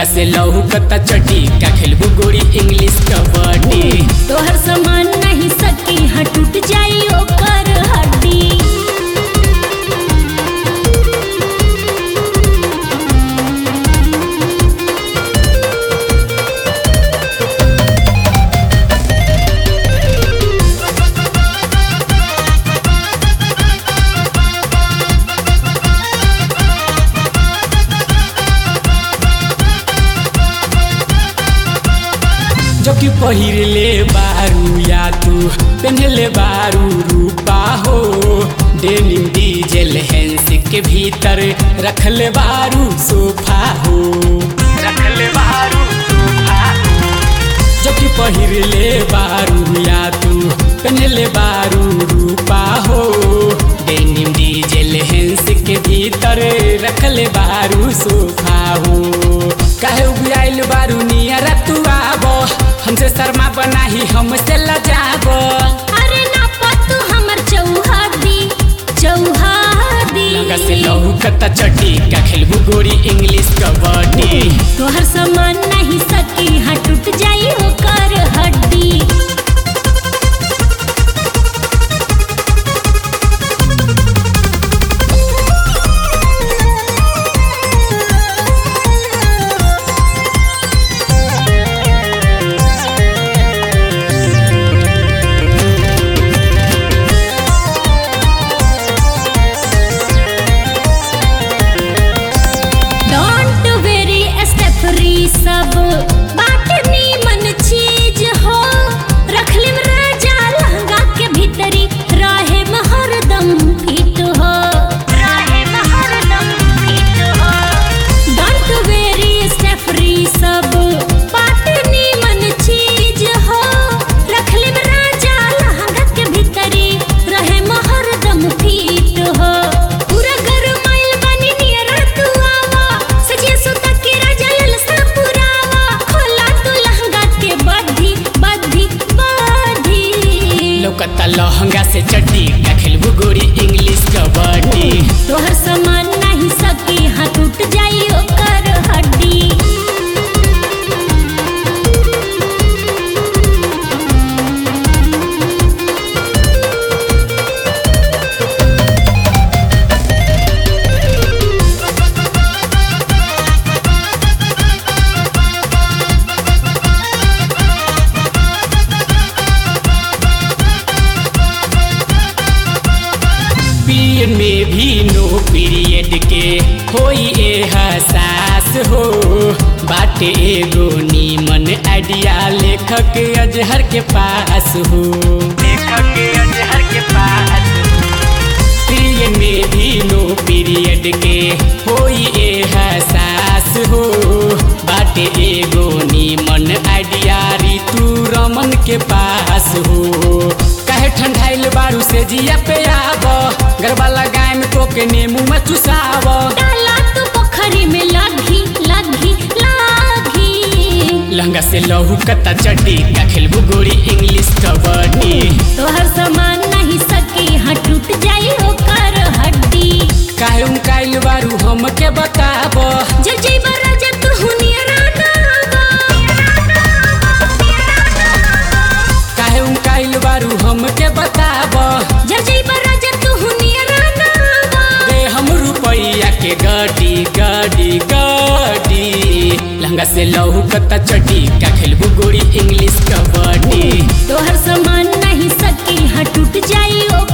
लहंगा से लहू कता चटी का खेलबू गोरी इंग्लिश कबड्डी तोहर सामान नहीं सकी हाँ टूट जाई ओकर हड्डी जो कि पहिरले बारू या तू पहनले बारू रूपा हो डेनिम डीजल हैंस के भीतर रखले बारू सोफा हो रखले बारू सोफा जो कि पहिरले बारू या तू पहनले बारू रूपा हो डेनिम डीजल हैंस के भीतर रखले बारू सोफा हो काहे उबियाइल बारू नियर तू आबो हमसे शर्मा बनाही हमसे लजाबो अरे ना पतू हमर चौहादी चौहादी लगा से लहू कता चटी का खेलबू गोरी इंग्लिश कबड्डी तोहर सामान नहीं सकी हाँ टूट जाई ओकर हड्डी डोंट वेरी स्टेफरी सब बाटनी मन चीज हो रखलिम राजा लहंगा के भीतरी रहे हरदम फिट हो रहे हरदम फिट हो डोंट वेरी स्टेफरी सब बाटनी मन चीज हो रखलिम राजा लहंगा के भीतरी रहे हरदम फिट हो पूरा गरमाइल बनी नियर तू आवा सजिया सुता के राजा ललसा पुरावा खोला तू लहंगा के बद्धी बद्धी बद्धी लौकता लहंगा से चड्डी का खेलबू गोरी इंग्लिश कबड्डी तोहर सामान नहीं सकी हाँ टूट जाई ओकर हड्डी पीरियड में भी नो पीरियड के होई ए हसास हो बाटे एगो नीमन आइडिया लेखक अजहर के पास हो लेखक अजहर के पास पीरियड में भी नो पीरियड के होई ए हसास हो बाटे एगो नीमन आइडिया ऋतु रमन के पास हो काहे ठंडाइल बारू से जिया पे आब गरबा लगाए में तो के नेमू में चुसाव डाला तू पोखरी में लागी लागी लागी लहंगा से लहू कता चड्डी का खेलबू गोरी इंग्लिश कबड्डी तोहर सामान नहीं सकी हाँ टूट जाई ओकर हड्डी काहे उनकाइल बारू हमके बताब जब जइबा राजा तू हुनियरा काहे उनकाइल बारू हमके बताब जब जइबा राजा तू हुनियरा दे हम रुपैया के गड्डी गड्डी गड्डी लहंगा से लहू कता चड्डी का खेलबू गोरी इंग्लिश कबड्डी तोहर सामान नहीं सकी हाँ टूट जाई ओकर